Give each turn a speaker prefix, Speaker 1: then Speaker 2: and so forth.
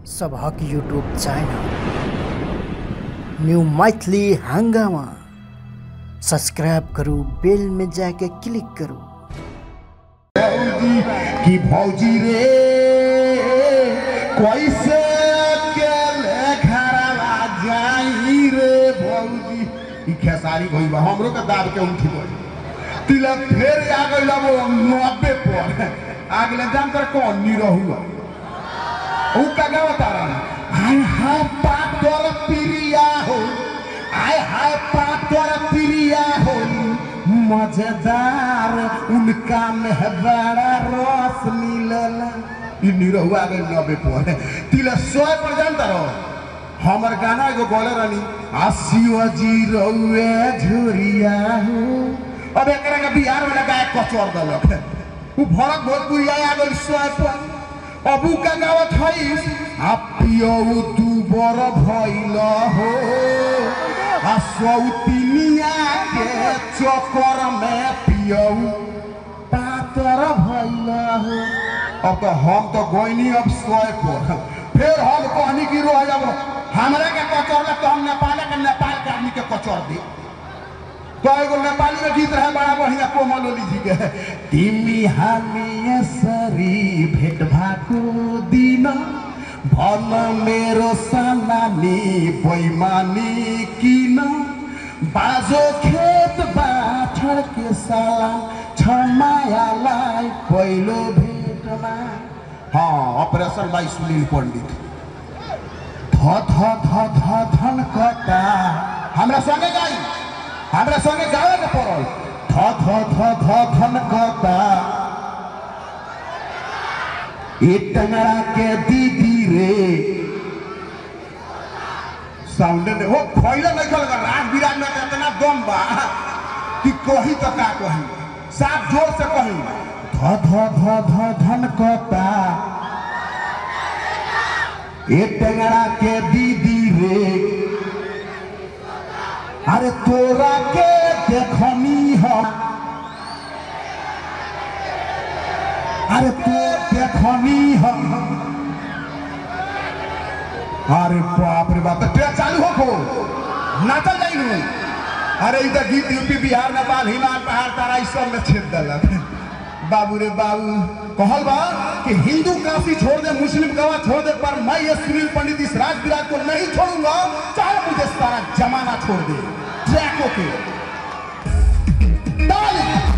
Speaker 1: सभक YouTube channel new Maithili हंगामा subscribe करू बेल में जाके क्लिक करू
Speaker 2: भौजी की भौजी रे कैसे अकेले घरवा जाई रे भौजी ई खेसारी भई बा हमरो के दाब के उठी गई तिलक फेर आ गइल वो नब्बे पर आ गइल जान कर कौन नी रहुआ ऊ का गावा तारा हाय हाय पातर प्रिया हो आय हाय पातर प्रिया हो मजेदार उनका में बड़ा रस मिलल ई निरहुआ गइल नब्बे पर तिलक सौ पर जानता रहो हमर गाना एगो बोले रहनी आसियो जी रउए झुरिया हो अब एकरा के बिहार में लगाए कचर दलक उ भरत भोजपुरी आ गइल सौ पर अबू का गावत हई आ पियो तू बर भइल हो आ सौतिनिया के चक्कर में पियो पातर भइल हो अब तो हम तो गोइनी अब सोए पर फिर हम कहनी की रोह जब हमरा के कचर तो हम नेपाल के नेपाल के आदमी के कचर दी तो एगो नेपाली में गीत रहे बड़ा बढ़िया कोमल ओली जी के तिमी हामी यसरी भेट भएको दिन भन मेरो सानानी बैमानी किन बाजो खेत बाठर के साला छ मायालाई पहिलो भेटमा हाँ ऑपरेशन बाई सुनील पंडित ध ध ध ध धन कटा हमरा संगे गाई हमरा संगे गावे के पड़ल ध ध ध ध धन कटा ए टंगड़ा के दीदी रे साउंड ने हो खइला नहीं खल राज विराज में इतना दम बा कि कही तो का कही साफ जोर से कही ध ध ध ध धन कटा ए टंगड़ा के दीदी रे अरे तोरा के देखनी हम अरे तो देखनी हम अरे बाप रे बाप ट्रेन चालू हो को नाचल जाई नु अरे ई त गीत यूपी बिहार नेपाल हिमाल पहाड़ तारा ई सब में छेद देलक बाबू रे बाबू कहल बा कि हिंदू काशी छोड़ दे मुस्लिम गवा छोड़ दे पर मैं ये सुनील पंडित इस राज विराज को नहीं छोड़ूंगा चाहे मुझे सारा जमाना छोड़ दे ट्रैकों के ताली